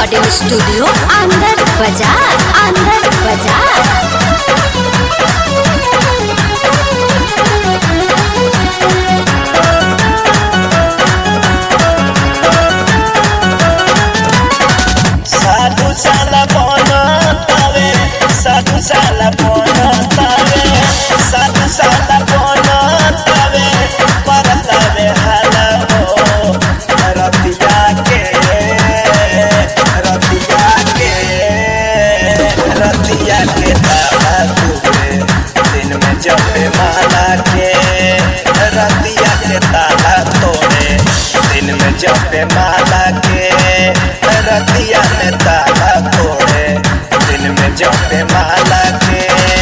recording studio आनंद बाजार आनंद बाजार साधु साला बनतावे साधु साला बनतावे साधु साला बनतावे परतावे हाला हो रतिया के रतिया के रतिया के ताला तुरे दिन में जपे माला के रतिया के ताला तोड़े दिन में जपे माला के रतिया में ताला तोड़े दिन में जपे माला के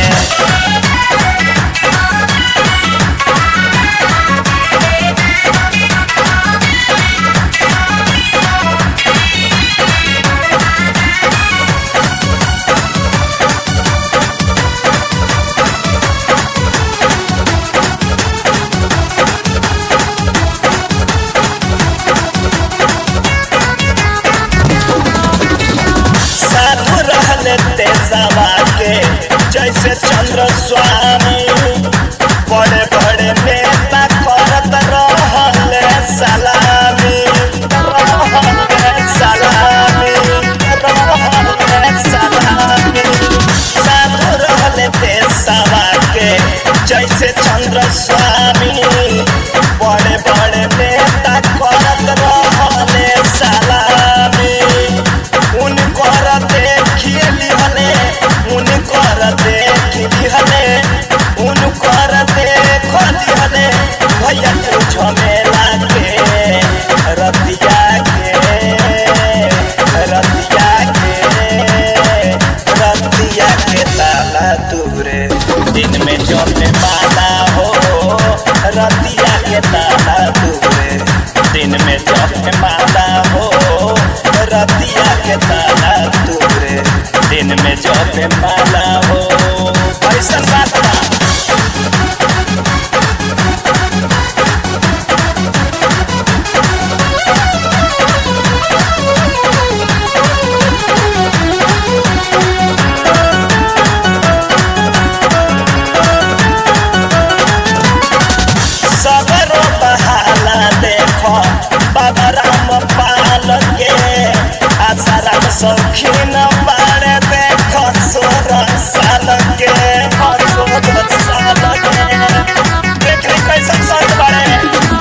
साधु रहले तेजावा के जैसे चंद्र स्वामी बड़े बड़े नेता करत रहले सलामी रहले सलामी रहले सलामी साधु रहले तेजावा के जैसे चंद्र स्वामी बड़े बड़े नेता करत रहले सलामी उनकर देखिए लिहले उनकर देख लिहले उनकर देख लिहले भैया तू झमेला के रतिया के रतिया के रतिया के ताला दूरे दिन में जमे माला हो रतिया के ताला दूरे दिन में जमे माला हो रतिया के ताला दूरे दिन में जमे माला हो ऐसा बात बा सगरो बहाला देखो बाबा राम पाल के आसाराम सौखीन बाड़े देखो सोलह साल के सोलह साल के देख रे कैसन संत बाड़े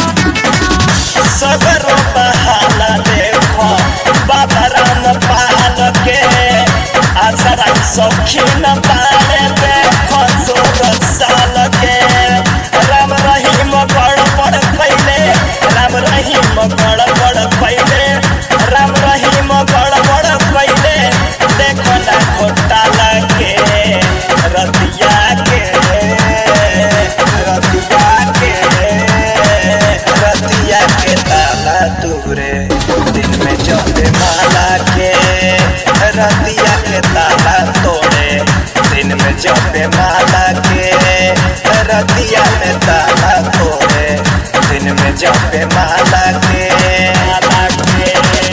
सगरो बहाला देखो बाबा राम पाल के आसाराम सौखीन बाड़े देखो सोलह साल के राम रहीम गड़बड़ कैले राम रहीम गड़बड़ कैले राम रहीम गड़बड़ कैले देखो ना घोटाला के रतिया के रतिया के रतिया के ताला दूरे दिन में जपे माला के रतिया के ताला तोड़े दिन में जपे माला के रतिया में ताला तोड़े दिन में जपे माला के माला के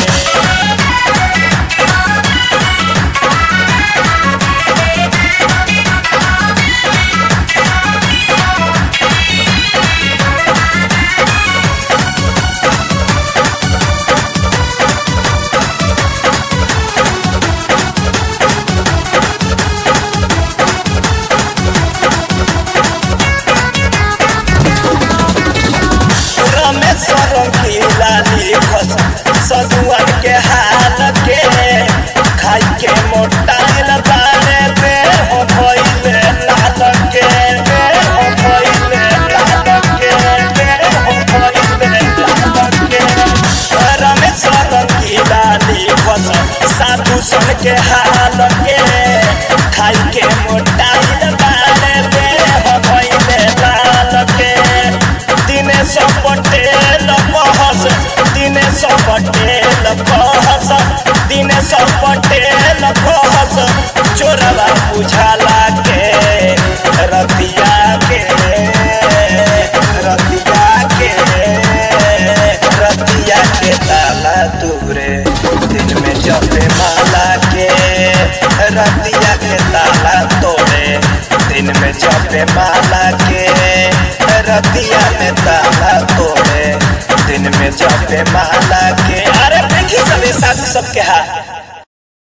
रमेश्वर पीला लिखस सदुअन के हाल के खाई के मोटाइल बारे दे हो भइले लाल के दे हो भइले लाल के दे हो भइले लाल के रमेश्वर पीला लिखस साधु सन के हाल के खाई के मोटाइल बारे दे हो भइले लाल के दिनेश पटेल कहस दिनेश पटेल कहस दिनेश पटेल कहस चोरवा बुझाला के रतिया के रतिया के रतिया के ताला दूरे दिन में जपे मा जपे माला के रतिया में ताला तोड़े दिन में जपे माला के अरे देखी सबे साथ सबके हाथ